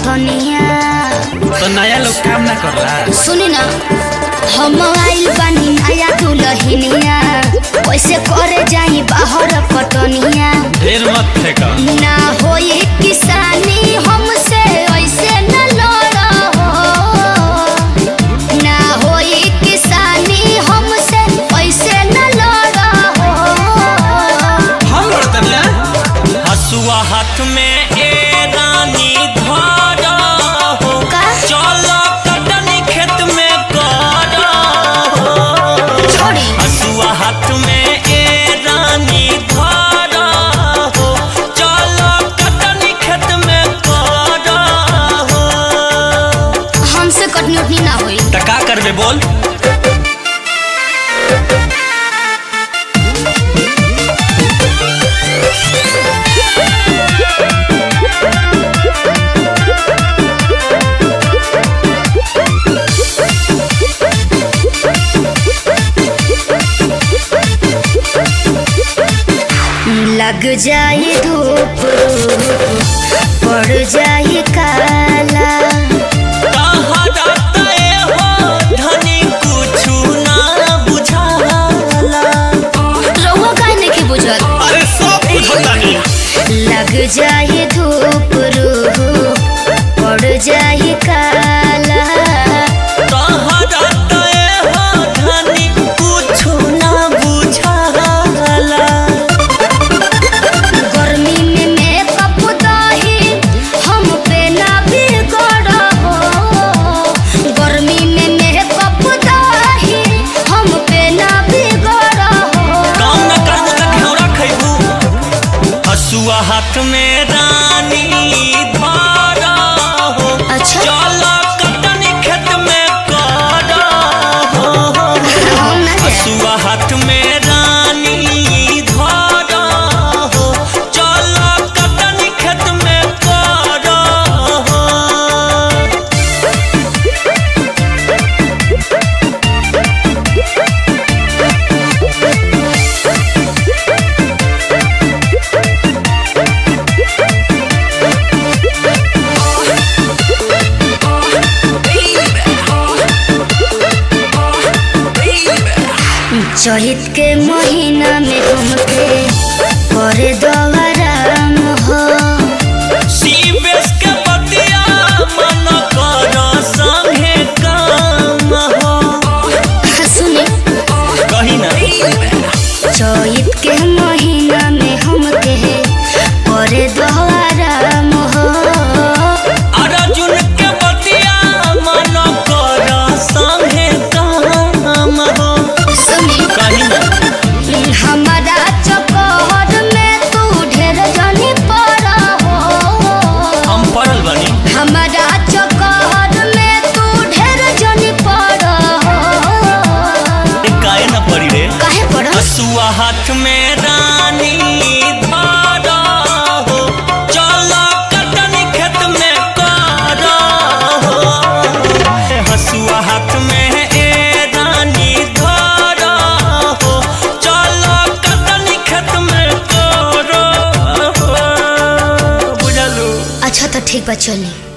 खटनिया तो नया लोग काम ना करला सुनी ना हम आइल बानी नया दुल्हनिया कैसे करे जाई बाहर कटनिया ढेर मत फेंक ना होई किसानी हमसे ऐसे न लड़ा हो ना होई किसानी हमसे ऐसे न लड़ा हो हम लड़तनिया हसुआ हाथ में ए रानी धारा हो का? चलो कटनी खेत में करा हो छोड़ी हसुआ हाथ में ए रानी धारा हो चलो कटनी खेत में करा हो हमसे कटनी उठनी ना होई त का करबे बोल लग जाए धूप पड़ जाए काला तहरा तय हो धनी कुछु ना बुझाला रहुआ काहे नहीं बुझल अरे सब बुझतानी लग जाए धूप रूह पड़ जाए काला तहरा तय हो धनी कुछु ना बुझाला गर्मी में मेकअप दाही हम पे ना बिगड़ हो गर्मी में मेकअप दाही हम पे ना बिगड़ हो काम न करबू त घेरा खैबू हसुआ हाथ में रानी धारा हो अच्छा। चल कटनी खेत में करा हो हम ना जाए। हसुआ हाथ में रानी धारा हो चल कटनी खेत में करा हो चहित के महीना में हमके करे दवाराम हो सीबेस के बतिया मन कर संगे काम हो सुनी कही ना चहित के महीना में हमके करे दवाराम हो अर्जुन के बतिया मन कर संगे काम हो सुनी कही ना हमारा चकोर में तू ढेर जनी पड़ा हो हम पढ़ल बनी हमारा चकोर में तू ढेर जनी पड़ा हो ए काहे न पड़ी रे काहे पड़ा हसुआ हाथ में रानी धारा हो चल कटनी खेत में करा हो ए हसुआ हाथ में ए रानी धारा हो चल कटनी खेत में करा हो बुझलू अच्छा तो ठीक बा चली